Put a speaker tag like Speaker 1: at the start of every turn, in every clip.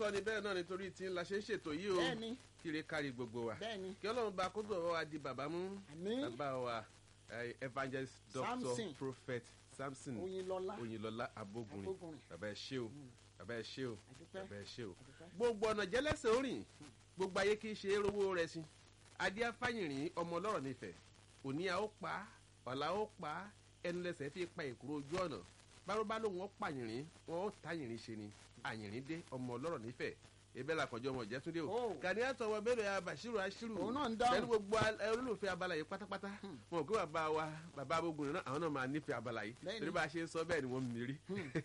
Speaker 1: lóòótọ́ ni bẹ́ẹ̀ náà nítorí tí la ṣe ń ṣètò yìí o
Speaker 2: bẹ́ẹ̀ni
Speaker 1: kíre kárí gbogbo wa
Speaker 2: bẹ́ẹ̀ni
Speaker 1: kí ọlọ́run bá kótó ọwọ́ wa di bàbá mú
Speaker 2: àmín
Speaker 1: bàbá wa eh, evangelist doctor
Speaker 2: Samson.
Speaker 1: prophet samson
Speaker 2: oyinlọlá
Speaker 1: oyinlọlá abogunrin
Speaker 2: Abógunrin.
Speaker 1: bàbá ẹ ṣé o bàbá ẹ ṣé o
Speaker 2: àdúpẹ́
Speaker 1: bàbá ẹ ṣé o
Speaker 2: àdúpẹ́
Speaker 1: gbogbo ọ̀nà jẹ́lẹ́sẹ̀ orìn gbogbo ayé kì í ṣe rówó rẹ̀ sí adé afáyìnrín ọmọ ọlọ́rọ̀ nífẹ̀ẹ́ òní a ó pa ọ̀la ó pa ẹnu lẹ́sẹ̀ fi pa èkúrò ojú ọ̀nà bárúbá lòun ó pàyìnrín wọn ó tàyìnrín ṣe ni àyìnrín dé ọmọ ọlọ́rọ̀ nífẹ̀ẹ́ ebe la kọjọ ọmọ ìjẹtúndé o
Speaker 2: Oh.
Speaker 1: gani àtọwọ bẹrẹ ya bashiru ashiru
Speaker 2: Òun náà ń dáhùn.
Speaker 1: pẹ̀lú gbogbo al- ẹ, olólùfẹ́ abala yìí pátápátá wọn ò kí bàbá wa bàbá abogun náà àwọn náà máa nífẹ̀ẹ́ abala yìí
Speaker 2: Bẹ́ẹ̀ni.
Speaker 1: torí bá a ṣe ń sọ bẹ́ẹ̀ ni wọ́n ń mìírí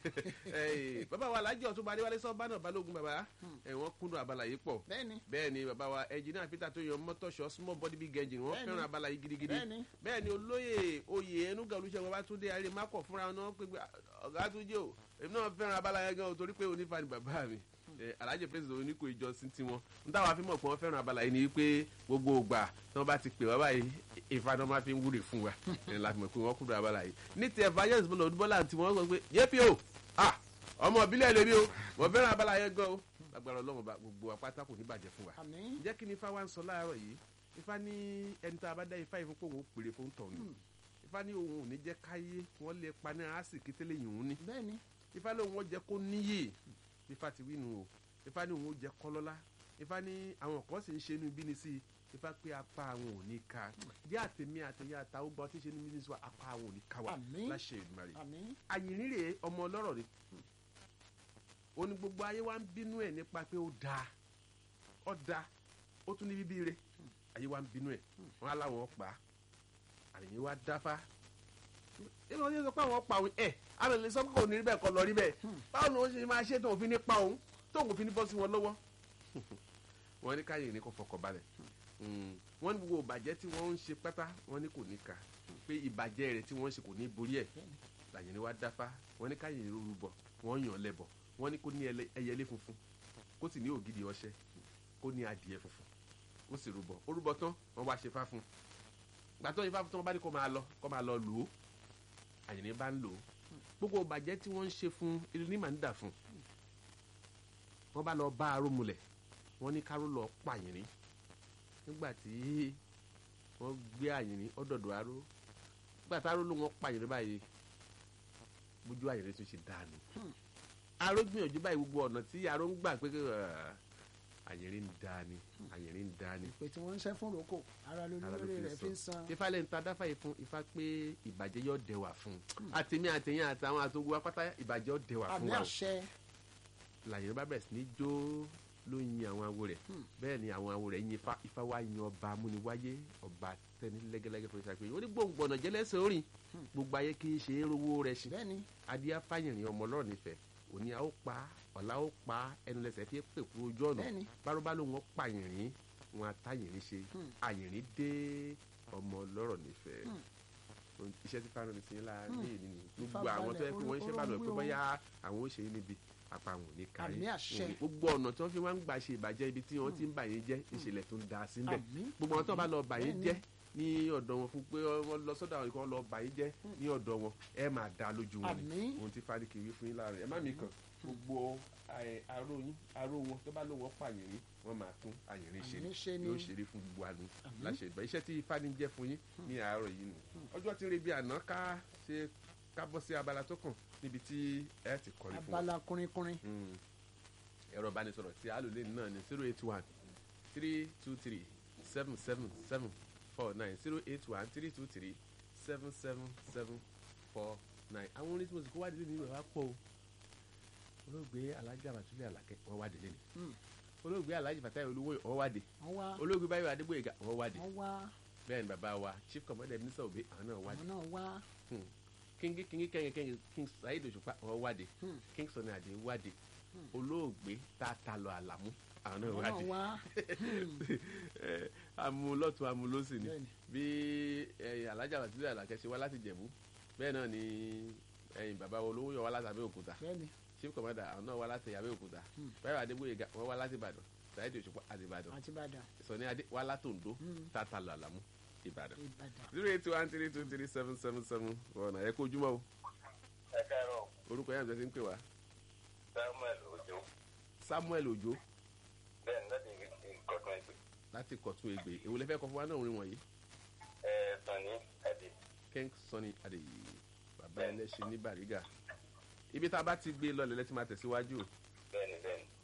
Speaker 1: Ẹ, bàbá wa alájọ tó bá adéwálé sọ́ọ́ náà balógun bàbá ẹ, wọ́n kúndùn abala yìí pọ̀
Speaker 2: bẹ́ẹ̀ni
Speaker 1: bẹ́ẹ̀ ni bàbá wa ẹnjìnìá peter tó yan mọ́tòṣọ́ small body big engine wọ́n
Speaker 2: Bẹ́ẹ̀ni.
Speaker 1: fẹ́ràn abala yìí gidigidi
Speaker 2: Bẹ́ẹ̀ni.
Speaker 1: bẹ́ẹ̀ ni olóyè oyè ẹnuga olùṣègùn babátúndé arémákọ̀ fúnra wọn náà pé pé ọ̀gá tó jẹ́ o èmi náà fẹ́ràn abala yẹn gan o torí pé onífà ni bàbá mi Ẹ, alhaji president oníkó ìjọsìn tiwọn n táwa fi mọ̀ pé wọ́n fẹ́ràn abala yìí ni pé gbogbo ògbà tí wọ́n bá ti pè wá báyìí ìfàdán máa fi ń wúre fún wa ẹ, la fi mọ̀ pé wọ́n kúrò abala yìí ní ti evangelist bọ́lá odúbọ́lá tí wọ́n sọ pé yépi o ah ọmọ ìbílẹ̀ lèmi o wọ́n fẹ́ràn abala yẹn gan o agbára ọlọ́run bá gbogbo apáta kò ní bàjẹ́ fún wa
Speaker 2: àmín
Speaker 1: jẹ́ kí ni ifá wa ń sọ láàárọ̀ yìí ifá ní ẹni tá a bá dá ifá yìí fún pé òun ò pèrè fún tọ̀hún ifá ní òun ò ní jẹ́ káyé wọ́n lè pa ní àásìkí tẹ́lẹ̀ yìí òun ní
Speaker 2: bẹ́ẹ̀ni
Speaker 1: ifá ní òun ó jẹ́ kó níyè ifá ti wí nu o ifá ní òun ó jẹ́ kọ́lọ́lá ifá ní àwọn kan sì ń ṣe inú bíní sí i ifá pé apá àwọn ò ní ka jẹ́ àtẹ̀mí àtẹ̀yẹ àtàwọn gbọ́ tí ń ṣe inú bíní sí wa apá àwọn ò ní ka wa
Speaker 2: Àmín.
Speaker 1: láṣẹ Èdùmàrè
Speaker 2: àmín
Speaker 1: àyìnrín rèé ọmọ ọlọ́rọ̀ ni ó ní gbogbo ayé wa ń bínú ẹ̀ nípa pé ó dáa ó dáa ó tún ní bíbí re ayé wa ń bínú ẹ̀ wọ́n á láwọn pa á àyìn wa dáfá ìlú ọdún sọ pé àwọn pa òun ẹ̀ àwọn èlé sọ pé kò ní rí bẹ́ẹ̀ kọ́ lọ rí bẹ́ẹ̀ báwo ni wọ́n ṣe máa ṣe tóun fi ní pa òun tóun fi ní bọ́ sí wọn lọ́wọ́ wọ́n ní káyọ̀ ní kò fọkàn balẹ̀ Mm. wọ́n ní gbogbo ìbàjẹ́ tí wọ́n ń ṣe pátá wọ́n ní kò ní ka pé ìbàjẹ́ rẹ̀ tí wọ́n ń ṣe kò ní borí ẹ̀ làyẹn ni wá dáfá wọ́n ní káyọ̀ ní rúbọ wọ́n yàn lẹ́bọ̀ wọ́n ní kó ní ẹlẹ- ẹyẹlé funfun kó sì ní ògidì ọṣẹ kó ní adìẹ funfun kó sì rúbọ ó rúbọ tán wọ́n wá ṣe fá fún un gbàtọ́ ifá fún tán wọ́n bá ní kó máa lọ kó máa lọ lò ó àyìn ní bá ń lò ó gbogbo ìbàjẹ́ tí wọ́n ń ṣe fún irú ní màá ń dà fún wọ́n bá lọ bá aró mulẹ̀ wọ́n ní káró lọ pààyàn nígbà tí wọ́n gbé àyìnrín ọ̀dọ̀dọ̀ aró nígbà tí aró ló wọ́n pààyàn báyìí bójú àyìnrín tún ṣe dànù aró gbìyànjú báyìí gbogbo ọ̀nà tí aró ń gbà pé ah, àyìnrín ń dání àyìnrín ń dání
Speaker 2: ìpè tí wọ́n ń ṣẹ́ fún roko ara lórí
Speaker 1: Ara ló
Speaker 2: lórí
Speaker 1: fi
Speaker 2: rẹ̀
Speaker 1: sọ.
Speaker 2: fi ń san
Speaker 1: ifá lẹ́nu ta dáfà yìí fún ifá pé ìbàjẹ́ yóò dẹwà fún un àtẹ̀mí àtẹ̀yìn àtàwọn àtòwò apáta ìbàjẹ́ yóò dẹwà fún
Speaker 2: àmì
Speaker 1: wa o
Speaker 2: àṣẹ
Speaker 1: làyẹn bá bẹ̀rẹ̀ sí ní jó ló yin àwọn awo rẹ̀ bẹ́ẹ̀ ni àwọn awo rẹ̀ yin ifá ifá wa yin ọba amúniwáyé ọba tẹni lẹ́gẹ́lẹ́gẹ́ fún ìṣàpè ó ní gbòǹgbòǹnà jẹ́lẹ́sẹ̀ orin gbogbo ayé kì í ṣe é rówó rẹ̀ sí
Speaker 2: bẹ́ẹ̀ni
Speaker 1: adíá fáyìnrín ọmọ ọlọ́run nífẹ̀ẹ́ òní a ó pa ọ̀la ó pa ẹnu lẹ́sẹ̀ fi pè kú ojú ọ̀nà
Speaker 2: Bẹ́ẹ̀ni.
Speaker 1: bárúbá ló wọn pààyìnrín wọn àtàyìnrín ṣe àyìnrín dé ọmọ ọlọ́rọ̀ nífẹ̀ẹ́ iṣẹ́ tí fáwọn ní tiyín lára ní ìlú ni gbogbo
Speaker 2: Ifá
Speaker 1: àwọn tó yẹ kí wọ́n ń ṣe bá lọ pé
Speaker 2: balẹ̀,
Speaker 1: bóyá àwọn ó ṣe é níbi apá àwọn ò ní kárí
Speaker 2: Àmì àṣẹ.
Speaker 1: Òní- gbogbo ọ̀nà tí wọ́n fi wá ń gbà ṣe ìbàjẹ́ ibi tí wọ́n ti ń bà yín jẹ́ ìṣẹ̀lẹ̀ tó ń da síbẹ̀
Speaker 2: Àmín.
Speaker 1: gbogbo àwọn tó bá lọ bà yín
Speaker 2: Bẹ́ẹ̀ni.
Speaker 1: jẹ́ ní ọ̀dọ̀ wọn fún pé wọ́n lọ sọ́dọ̀ àwọn ìkan lọ bà yín jẹ́ ní ọ̀dọ̀ wọn ẹ máa da lójú wọn ni
Speaker 2: Àmín.
Speaker 1: ohun tí fáríkì wí fún yín láàrin ẹ má mi kàn gbogbo ẹ, aró yín aró wọn tó bá lò wọ́n pààyàn wọ́n máa tún àyìnrín ṣe
Speaker 2: Àyìnrín ṣe
Speaker 1: ni
Speaker 2: ni.
Speaker 1: yóò ṣeré fún gbogbo àánú láṣẹ ìgbà iṣẹ́ tí ifá ní jẹ́ fún yín ní àárọ̀ yìí nù ọjọ́ tí ń rebi àná ká ṣe ká bọ́ sí abala tó kàn níbi tí ẹ ti kọrin fún wa
Speaker 2: abala kùnrinkùnrin
Speaker 1: Mm. ẹ̀rọ ìbánisọ̀rọ̀ tí a lò lé náà ní zero eight one three two three seven seven seven four nine zero eight one three two three seven seven seven four nine. àwọn orin tí mo sì kó wá délé nínú ẹ̀ wá pọ̀ o olóògbé alhaji abatulẹ̀ alakẹ́ wọ́n wá délé ni
Speaker 2: Mm.
Speaker 1: olóògbé alhaji fatai olówó wọ́n wá dé
Speaker 2: wọ́n wá
Speaker 1: olóògbé báyọ̀ adégbòyega wọ́n wá dé
Speaker 2: wọ́n wá
Speaker 1: bẹ́ẹ̀ ni bàbá wa chief commander minister obe àwọn náà wá dé
Speaker 2: àwọn náà wá
Speaker 1: Hmm. kíngí kíngí kẹ́yìn kẹ́yìn king saheed òṣùpá wọ́n wá dé
Speaker 2: Hmm.
Speaker 1: king sani adé wá dé olóògbé tá a ta lọ àlàmú àwọn náà
Speaker 2: àwọn
Speaker 1: wá
Speaker 2: náà
Speaker 1: dé
Speaker 2: wá
Speaker 1: Eh, amúlọ́tún amúlọ́sì ni
Speaker 2: Bẹ́ẹ̀ni.
Speaker 1: bí eh, alájà bàtúndé àlàkẹ́ ṣe wá láti jẹ̀bú bẹ́ẹ̀ náà ni ẹ̀yin bàbá wa olówó yọ wá láti abẹ́òkúta
Speaker 2: bẹ́ẹ̀ni
Speaker 1: chief commander àwọn náà wá láti abẹ́òkúta báyọ̀ adégbòyega wọ́n wá láti ìbàdàn saheed òṣùpá àti ìbàdàn
Speaker 2: àti ìbàdàn
Speaker 1: sọ̀ni adé wá látòǹdó tata lọ àlàmú ìbàdàn
Speaker 2: ìbàdàn
Speaker 1: zero eight one three two three seven seven seven ọ̀nà ẹ̀ kó ojúmọ́ o
Speaker 3: ẹ káàárọ̀
Speaker 1: orúkọ yẹn àti ẹ̀ ti ń pè wá
Speaker 3: samuel ojo
Speaker 1: samuel ojo
Speaker 3: bẹ́ẹ̀ ni láti ìkọ̀tún ẹgbẹ́
Speaker 1: láti kọ̀tún ègbè èwo lẹ fẹ́ kọ fún wa náà orin wọ̀nyí
Speaker 3: ẹ̀ sàn ní àdè
Speaker 1: king sunny adeyi bàbá
Speaker 3: Bẹ́ẹ̀ni.
Speaker 1: ẹlẹ́ṣin ní bàrígà ibi tá a bá ti gbé lọlẹ̀ lẹ́tí máa tẹ̀síwájú o
Speaker 3: bẹ́ẹ̀ ni bẹ́ẹ̀ ni